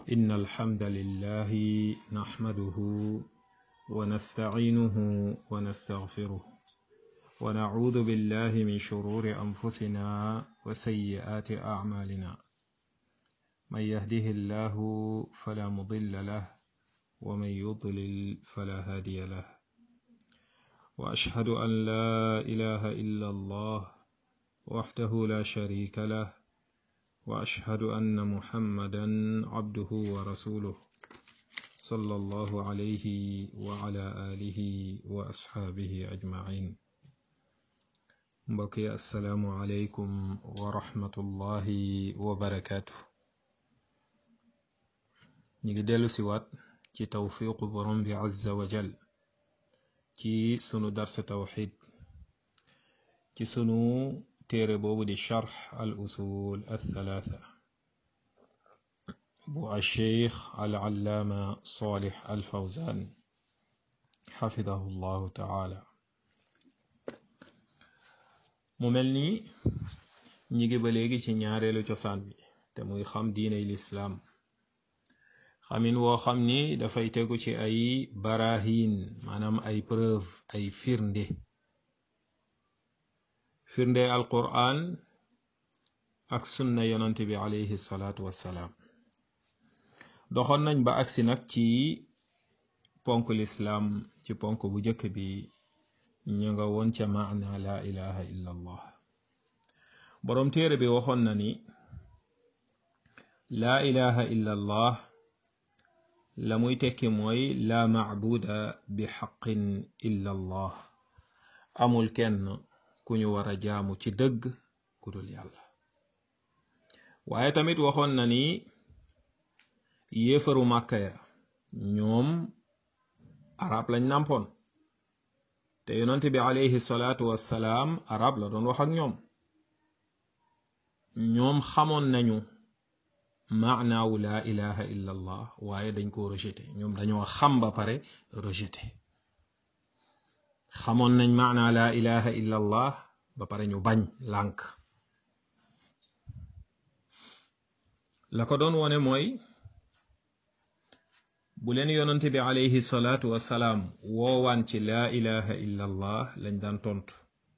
إن الحمد لله نحمده ونستعينه ونستغفره ونعوذ بالله من شرور أنفسنا وسيئات أعمالنا من يهده الله فلا مضل له ومن يضلل فلا هادي له وأشهد أن لا إله إلا الله وحده لا شريك له وأشهد أن محمدا عبده ورسوله صلى الله عليه وعلى آله وأصحابه أجمعين mbokki assalaamu aleykum wa rahmatullahi wa barakaatu ñu ngi dellu si waat ci tawfiqu borom bi azza wa jal ci sunu darsa tawxid ci sunu téere boobu di charx al usul althalatha bu alcheikh al allaama salih al fawzan xafidahu llahu taala mu mel ni ñi ngi ba léegi ci ñaareelu cosaan bi te muy xam diiney lislaam xamin woo xam ni dafay tegu ci ay barahin maanaam ay preuve ay firnde firnde alquran ak sunna yonante bi alayhi salaatu wassalaam doxoon nañ ba agsi nag ci ponk lislaam ci ponk bu jëkk bi ñu nga woon ca maana la ilaha illa allah boroom téere bi waxoon na ni laa ilaha illa allah la muy tekki mooy laa macbuda bi xaqin illa allah amul kenn ku ñu war a jaamu ci dëgg ku dul yàlla waaye tamit waxoon na ni yéefaru màkka ya ñoom arab lañ nàmpoon te yonent bi alayhi salaatu wassalaam arab la doon wax ak ñoom ñoom xamoon nañu maanaawu laa ilaha illa allah waaye dañ koo rejeté ñoom dañoo xam ba pare rejeté xamoon nañ maanaa laa ilaha illa allah ba pare ñu bañ lànk la ko doon wone mooy bu leen yonante bi alayhi salaatu wassalaam woowaan ci laa ilaha illa allah lañ daan tontu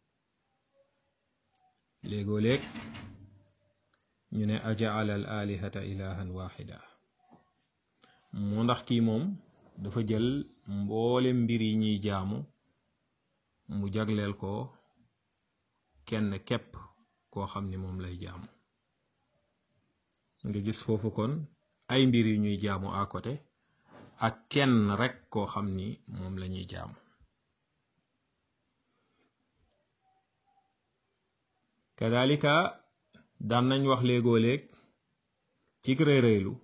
léegoo léeg ñu ne ajaala al alihata ilahan waxida moo ndax kii moom dafa jël mboole mbir yi ñuy jaamu mu jagleel ko kenn képp koo xam ni moom lay jaamu nga gis foofu kon ay mbir yu ñuy jaamu à côté ak kenn rekk koo xam ni moom la ñuy jaamu kadalika daan nañ wax léegoo léeg ci réeréelu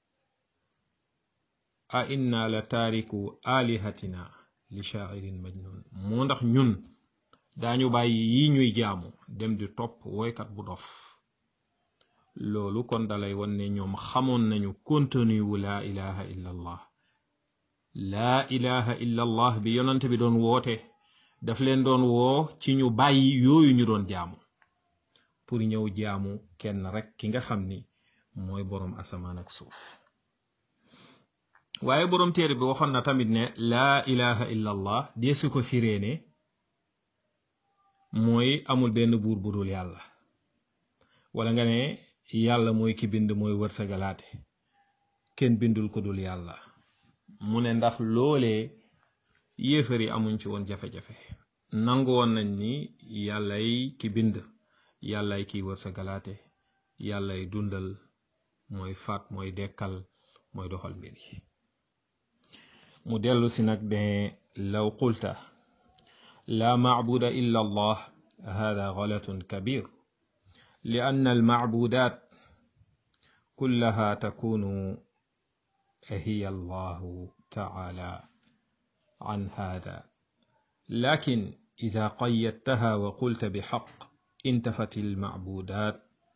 a inna la taariku alihatina li shaa'irin majnun moo ndax ñun daañu bàyyi yi ñuy jaamu dem di topp woykat bu dof loolu kon dalay won ne ñoom xamoon nañu contenu wu laa ilaha illa allah laa ilaha illa allah bi yonante bi doon woote daf leen doon woo ci ñu bàyyi yooyu ñu doon jaamu pour ñëw jaamu kenn rek ki nga xam ni mooy boroom asamaan ak suuf waaye boroom téere bi waxoon na tamit ne laa ilaha illa allah deesu ko firee ne mooy amul benn buur bu dul yàlla wala nga ne yàlla mooy ki bind mooy wërsëgalaate kenn bindul ko dul yàlla mu ne ndax loolee yéefar yi amuñ ci woon jafe-jafe nangu woon nañ ni yàllay ki bind yàllay kiy wërsëgalaate yàllay dundal mooy faat mooy dekkal mooy doxal mbir yi mu dellu si nag ne law qulta la macbuda illa allah hada galatun kabir li anna almacbudat kullaha takunu هي الله تعالى عن هذا لكن إذا قيدتها وقلت بحق انتفت المعبودات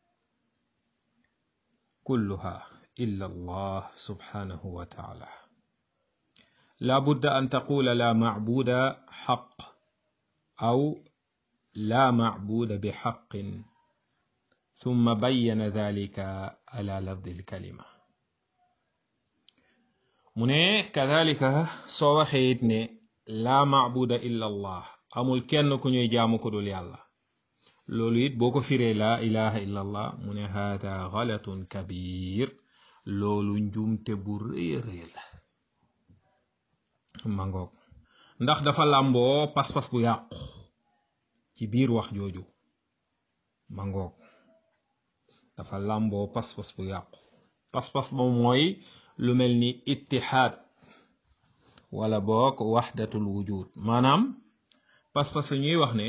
كلها إلا الله سبحانه وتعالى لا بد أن تقول لا معبود حق أو لا معبود بحق ثم بين ذلك على لفظ الكلمة mu ne kadalika soo waxee it ne laa maabuda illa allah amul kenn ku ñuy jaamu ko dul yàlla loolu it boo ko firee laa ilaha illa allah mu ne haada galatun kabir loolu njuumte bu rëy a rëy la mangoog ndax dafa làmboo pas-pas bu yàqu ci biir wax jooju mangoog dafa làmboo pas-pas bu yàqu pas-pas ba mooy lu mel ni ittihaad wala boog waxdatul wujud maanaam pas-pas la ñuy wax ne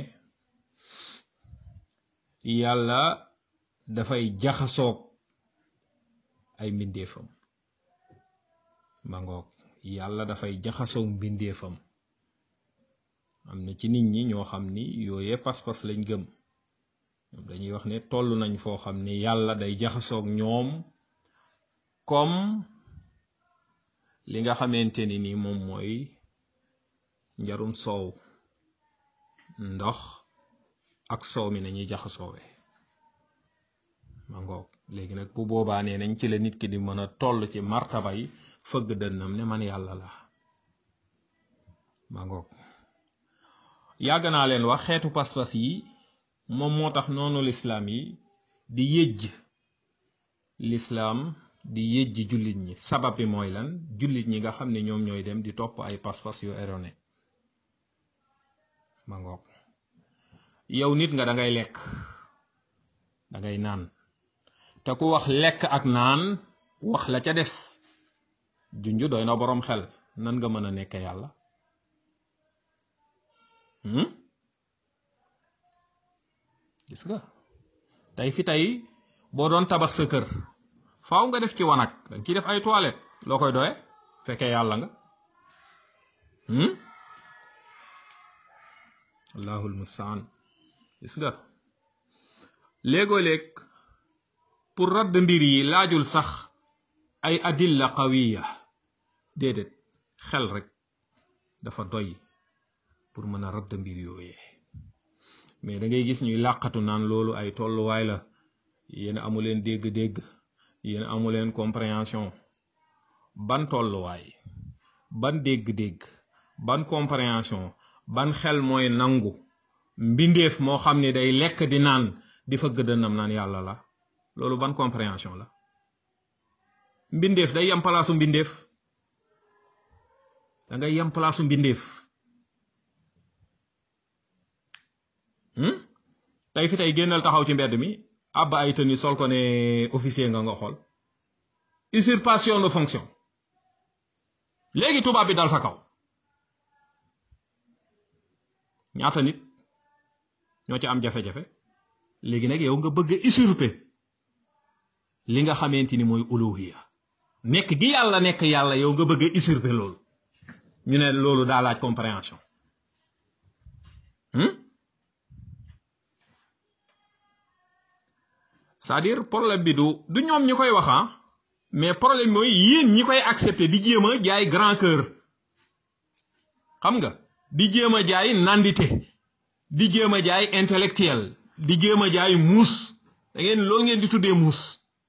yàlla dafay jaxasoog ay mbindeefam mangoog yàlla dafay jaxasoog mbindeefam am na ci nit ñi ñoo xam ni yooyee pas-pas lañ gëm dañuy wax ne toll nañ foo xam ni yàlla day jaxasoog ñoom comme li nga xamante ni ni moom mooy njarum soow ndox ak soow mi nañuy jaxasoowe ma ngoog léegi nag bu boobaa nee nañ ci la nit ki di mën a toll ci martaba yi fëgg dënnam ne man yàlla la ma ngoog yàgg naa leen wax xeetu pas-pas yi moom moo tax noonu lislaam yi di yëjj lislaam di yëjji jullit ñi sabab bi mooy lan jullit ñi nga xam ne ñoom ñooy dem di topp ay pas-pas yu erroné ma ngoog yow nit nga da ngay lekk da ngay naan te ku wax lekk ak naan wax la ca des junju doy na boroom xel nan nga mën a nekk yàlla gis nga tey fi tey boo doon tabax sa kër faaw nga def ci wanag danga ciy def ay toilette loo koy doye fekkee yàlla nga allahul mustaan gis nga léegoo léeg pour radd mbir yi laajul sax ay adilla qawiya déedéet xel rek dafa doy pour mën a radd mbir yooyee mais da ngay gis ñuy làqatu naan loolu ay tolluwaay la yéen amuleen dégg-dégg yéen amuleen compréhension ban tolluwaay ban dégg-dégg ban compréhension ban xel mooy nangu mbindeef moo xam ne day lekk di naan di fa gëdënam naan yàlla la loolu ban compréhension la mbindeef day yem palaasu mbindeef da ngay yem palaasu mbindeef tey fi tey génnal taxaw ci mbedd mi àbb ay tenue sol ko ne officier nga nga xool usurpation de fonction léegi tubaab bi dal sa kaw ñaata nit ñoo ci am jafe-jafe léegi nag yow nga bëgg a usurper li nga xamante ni mooy uluhiya nekk gi yàlla nekk yàlla yow nga bëgg a usurper loolu ñu ne loolu daa laaj compréhension c'est-à-dire problème bi du du ñoom ñi koy wax mais problème mooy yéen ñi koy accepter di jéem a jaay grand cœur xam nga di jéem a jaay nandite di jéem a jaay intellectuel di jéem a jaay muus da ngeen loolu ngeen di tuddee muus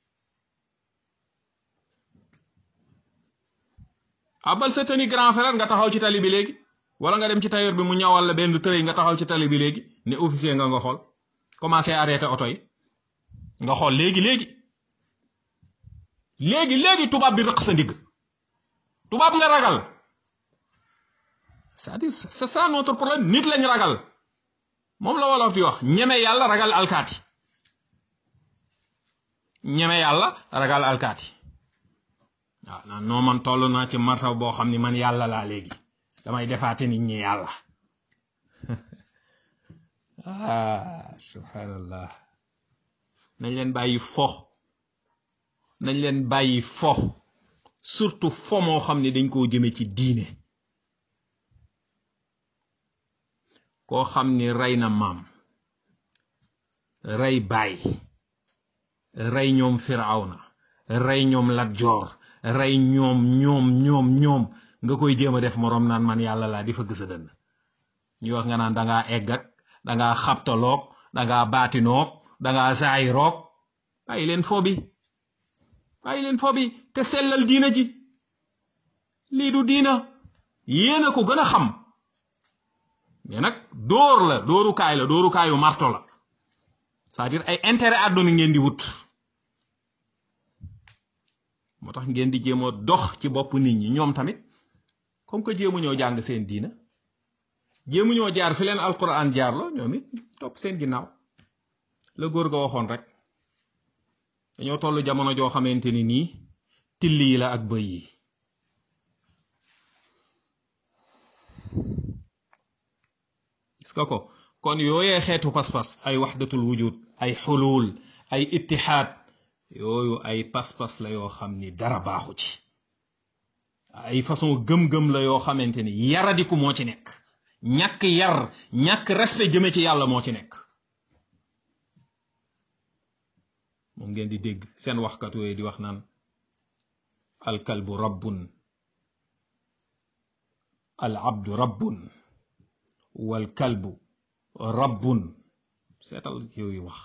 abal sa teni grand frère nga taxaw ci tali bi léegi wala nga dem ci tailleur bi mu ñawal la benn tërëy nga taxaw ci tali bi léegi ne officier nga nga xool commencé arrêté oto yi nga xool léegi léegi léegi léegi tubaab bi rëq sa ndigg tubaab nga ragal c'est-à-dire c'est ça notre problème nit lañ ragal moom la wolof di wax ñeme yàlla ragal alkaati ñeme yàlla ragal alkaati waaw naan noo man toll naa ci martaw boo xam ni man yàlla laa léegi damay defaate nit ñi yàlla ah subhanallah nañ leen bàyyi fo nañ leen bàyyi fo surtout fo moo xam ne dañ koo jëme ci diine koo xam ni rey na maam rey baay rey ñoom firawna rey ñoom lat joor rey ñoom ñoom ñoom ñoom nga koy jéem a def moroom naan man yàlla laa di fa gësa dënn ñu wax nga naan dangaa egg ak dangaa xabtaloog dangaa baatinoog dangaa saayiroog bàyyi leen fo bi bàyyi leen fo bi te sellal diina ji lii du diina yéen a ko gën a xam mais nag dóor la dóorukaay la dóorukaayu marto la c'est-à-dire ay intérêt àdduna ngeen di wut moo tax ngeen di jéem a dox ci bopp nit ñi ñoom tamit comme que jéemu ñoo jàng seen diina jéemu ñoo jaar fi leen alquran jaar la ñoom it topp seen ginnaaw la góor ga waxoon rek dañoo toll jamono joo xamante ni nii till yi la ak bëy yi gis nga ko kon yooyee xeetu pas-pas ay waxdatul wujud ay xulul ay ittihaad yooyu ay pas-pas la yoo xam ni dara baaxu ci ay façon gëm-gëm la yoo xamante ni yaradiku moo ci nekk ñàkk yar ñàkk respect jëme ci yàlla moo ci nekk moom ngeen di dégg seen waxkat yooyu di wax naan alkalbu rabbun al abdu rabbun wal kalbu rabbun seetal yooyu wax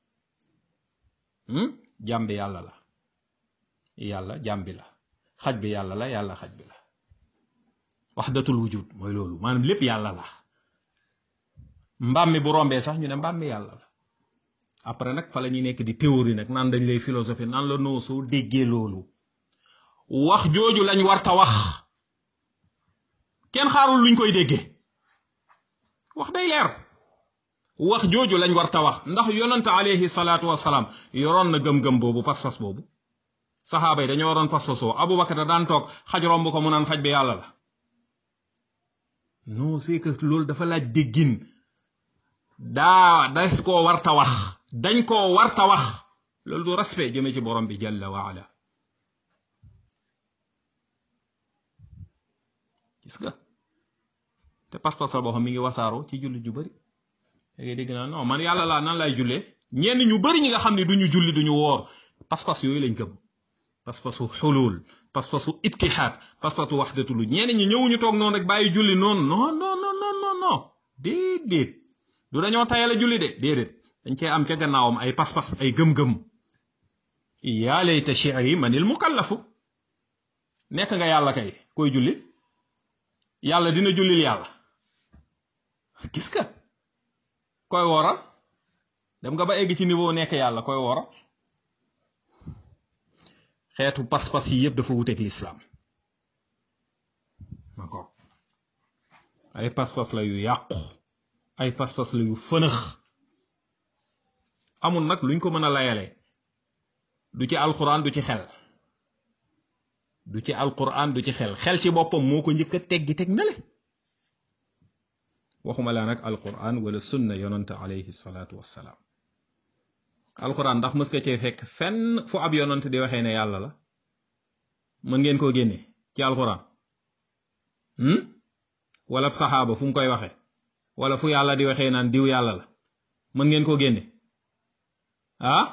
jàmbi yàlla la yàlla jàmbi la xaj bi yàlla la yàlla xaj bi la waxdatul wujud mooy loolu maanaam lépp yàlla la mbaam mi bu rombee sax ñu ne mbaam mi yàlla la après nag fa la ñuy nekk di théorie nag naan dañ lay philosophie naan la noo soo déggee loolu wax jooju lañ warta wax kenn xaarul luñ koy déggee wax day leer wax jooju lañ warta wax ndax yonante alayhi salaatu wasalaam yoroon na gëm-gëm boobu pas-pas boobu saxaaba yi dañoo waroon pas-pas boobu Abubakar da daan toog xaj romb ko mu naan xaj bi yàlla la non c'est que loolu dafa laaj déggin daa des koo warta wax dañ koo warta wax loolu du respect jëme ci borom bi jalla wa ala gis nga te pas-pas la boo xam mi ngi wasaaroo ci jullit ju bari da ngay dégg naa non man yàlla laa nan lay jullee ñenn ñu bari ñi nga xam ne duñu julli duñu woor pas-pas yooyu lañ gëm pas-pasu xulul pas-pasu ittihaad pas-pasu waxdatu lu ñenn ñi ñëwuñu toog noonu rek bàyyi julli noonu non non non non non non déedéet du dañoo tayale julli de déedéet dañ cee am ca gannaawam ay pas-pas ay gëm-gëm yaa layta shi'ri manil mukallafu nekk nga yàlla kay koy julli yàlla dina jullil yàlla gis nga koy wooral dem nga ba egg ci niveau nekk yàlla koy wooral xeetu pas-pas yi yëpp dafa wuteeg lislaam d'accord ay pas-pas la yu yàqu ay pas-pas la yu fënëx amul nag luñ ko mën a layale du ci alquran du ci xel du ci alquran du ci xel xel ci boppam moo ko njëkk a teggi teg na le waxuma laa nag alquran wala sunna yonante alayhi salaatu wassalaam alquran ndax mës nga cee fekk fenn fu ab yonante di waxee ne yàlla la mën ngeen koo génne ci alquran wala saxaaba fu mu koy waxee wala fu yàlla di waxee naan diw yàlla la mën ngeen koo génne ah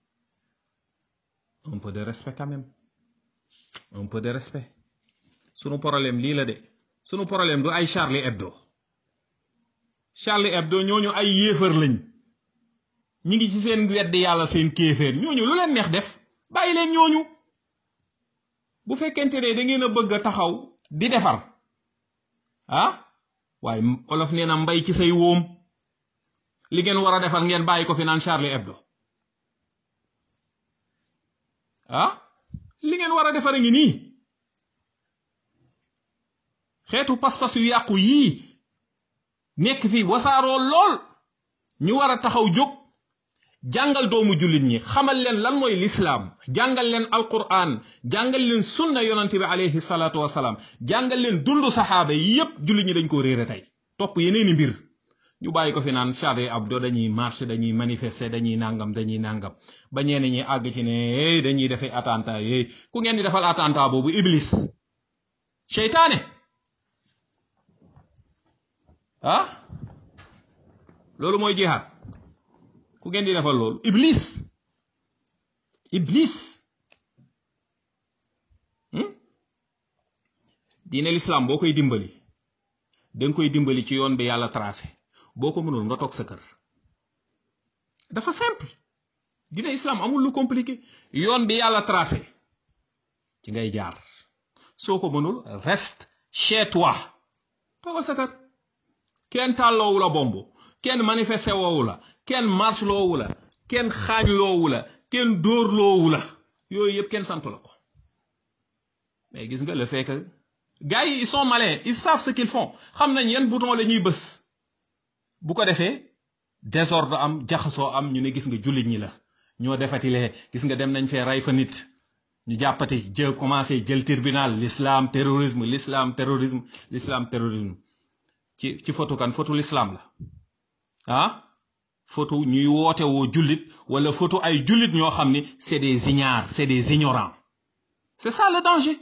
un peu de respect quand même un peu de respect sunu problème lii la de sunu problème du ay Charlie Hebdo Charlie Hebdo ñooñu ay yéefar lañ ñi ngi ci seen weddi yàlla seen kéeféer ñooñu lu leen neex def bàyyi leen ñooñu bu fekkente ne da ngeen a bëgg a taxaw di defar ah waaye olof nee na mbay ci say wóom li ngeen war a defar ngeen bàyyi ko fi naan Charlie Hebdo ah li ngeen war a defar a ngi nii xeetu pas-pas yu yàqu yii nekk fi wasaaroo lool ñu war a taxaw jóg jàngal doomu jullit ñi xamal leen lan mooy lislaam jàngal leen alquran jàngal leen sunna yonante bi alayhi salaatu wasalaam jàngal leen dundu saxaaba yi yépp jullit ñi dañ ko réere tey topp yeneeni mbir ñu bàyyi ko fi naan Charlie Hebdo dañuy marche dañuy manifester dañuy nangam dañuy nangam ba ñenn ñi àgg ci ne dañuy defee attentat yooyu ku ngeen di defal attentat boobu iblis seytaane ah loolu mooy jihaad ku ngeen di defal loolu iblis iblis diine l'islam boo koy dimbali danga koy dimbali ci yoon bi yàlla tracé boo ko mënul nga toog sa kër dafa simple diine islam amul lu compliqué yoon bi yàlla tracé ci ngay jaar soo ko mënul reste chez toi toogal sa kër kenn tàlloowu la bomb kenn manifesté woowu la kenn marche loowu la kenn xaañ loowu la kenn dóor loowu la yooyu yëpp kenn santu la ko mais gis nga le fait que gars yi ils sont malins ils savent ce qu'ils font xam nañ yan bouton la ñuy bës bu ko defee désordre am jaxasoo am ñu ne gis nga jullit ñi la ñoo defatilee gis nga dem nañ fee rey fa nit ñu jàppati jë commencé jël tribunal l'islam terrorisme l'islam terrorisme l'islam terrorisme ci ci photo kan photo l'islam la ah photo ñuy woote woo jullit wala photo ay jullit ñoo xam ni c'est des ignares c'est des ignorants c'est ça le danger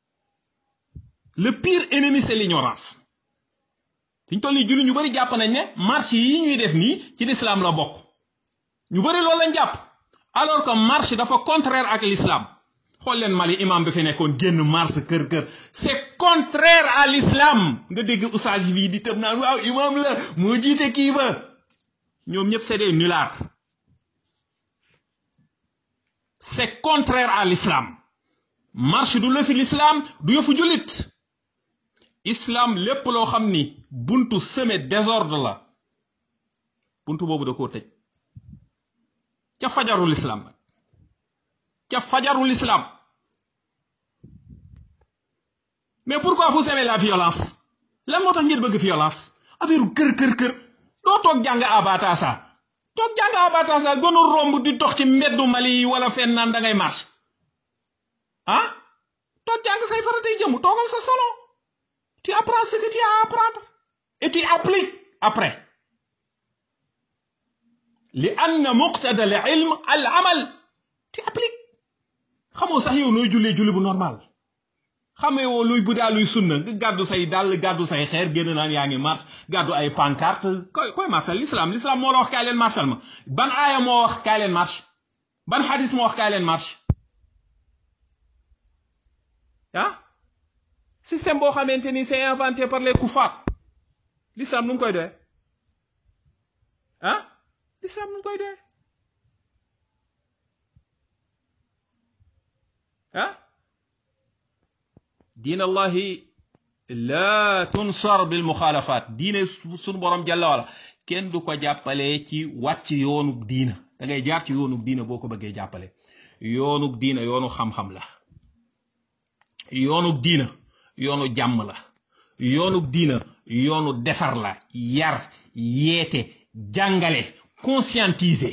le pire ennemi c'est l'ignorance fi ñu toll nii jullit ñu bari jàpp nañ ne marche yi ñuy def nii ci l'islam la bokk ñu bari loolu lañ jàpp alors que marche dafa contraire ak l'islam xool leen Mali imam bi fi nekkoon génn marche kër kër c'est contraire à l'islam nga dégg oustaz bii di tëb naan waaw imam la moo jiite kii ba ñoom ñëpp c'est des nullards c'est contraire à l'islam marche du lëfi l'islam du yëfu jullit islam lépp loo xam ni buntu semé désordre la buntu boobu da koo tëj ca fajarul islam nag ca fajarul islam mais pourquoi vous aimez la violence lan moo tax ngeen bëgg violence affaire kër kër kër doo toog jàng abatasa toog jàng abatasa gënul romb di dox ci mbeddu Mali yi wala fenn naan da ngay marche ah toog jàng say faratay jëmu toogal sa salon tu apprends ce que tu as à apprendre et tu appliques après li anna muqtada al ilm al amal tu appliques xamoo sax yow nooy jullee julli bu normal xamee woo luy bu daa luy sunna nga gàddu say dàll gàddu say xeer génn naan yaa ngi marche gàddu ay pancarte koy koy marchal l'islam l'islam moo la wax kaay leen marchal ma ban aaya moo wax kaay leen marche ban xadis moo wax kaay leen marche ah système boo xamante ni c'est inventé par les kuffar l'islam nu mu koy doyee ah l'islam nu mu koy doyee ah diin allahi la tunsar bil muxaalafat diine sunu borom jalla wala kenn du ko jàppale ci wàcc yoonu diina da ngay jaar ci yoonu diina boo ko bëggee jàppale yoonu diina yoonu xam-xam la yoonu diina yoonu jàmm la yoonu diina yoonu defar la yar yeete jàngale conscientiser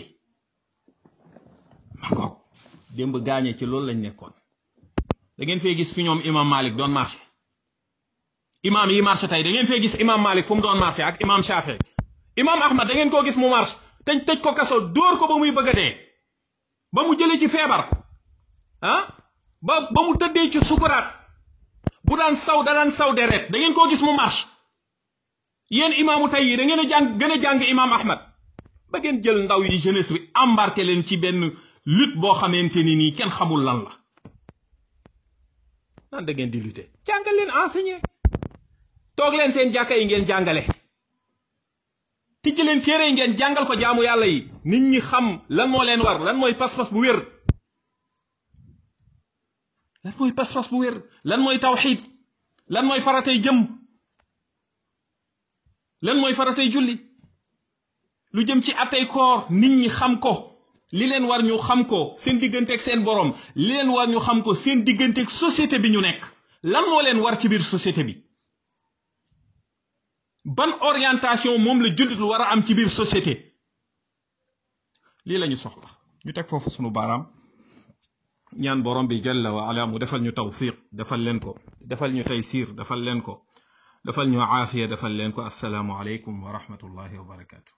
ma ngoog démb gaañe ci loolu lañ nekkoon da ngeen fee gis fi ñoom imam Malik doon marché imam yi marché tey da ngeen fee gis imam Malik fu mu doon marché ak imam Shafi imam Ahmad da ngeen koo gis mu marché tëj tëj ko kaso dóor ko ba muy bëgg a dee ba mu jëlee ci feebar ah ba ba mu tëddee ci sukuraat bu daan saw da daan saw deret da ngeen koo gis mu marche yéen imaamu tey yi da ngeen a jàng gën a jàng imaam Ahmad ba ngeen jël ndaw yi jeunesse bi embarqué leen ci benn lutte boo xamante ni nii kenn xamul lan la nan da ngeen di lutter jàngal leen enseigner toog leen seen jàkka yi ngeen jàngale tijji leen téere yi ngeen jàngal ko jaamu yàlla yi nit ñi xam lan moo leen war lan mooy pas-pas bu wér lan mooy pas-pas bu wér lan mooy tawxiid lan mooy faratay jëm lan mooy faratay julli lu jëm ci atay koor nit ñi xam ko li leen war ñu xam ko seen digganteeg seen borom li leen war ñu xam ko seen digganteeg société bi ñu nekk lan moo leen war ci biir société bi ban orientation moom la jullit lu war a am ci biir société lii la ñu soxla ñu teg foofu sunu baaraam ñaan borom bi jalla wa ala mu defal ñu tawfiq defal leen ko defal ñu taysir defal leen ko defal ñu aafiya defal leen ko assalaamu aleykum wa rahmatullahi wa barakatu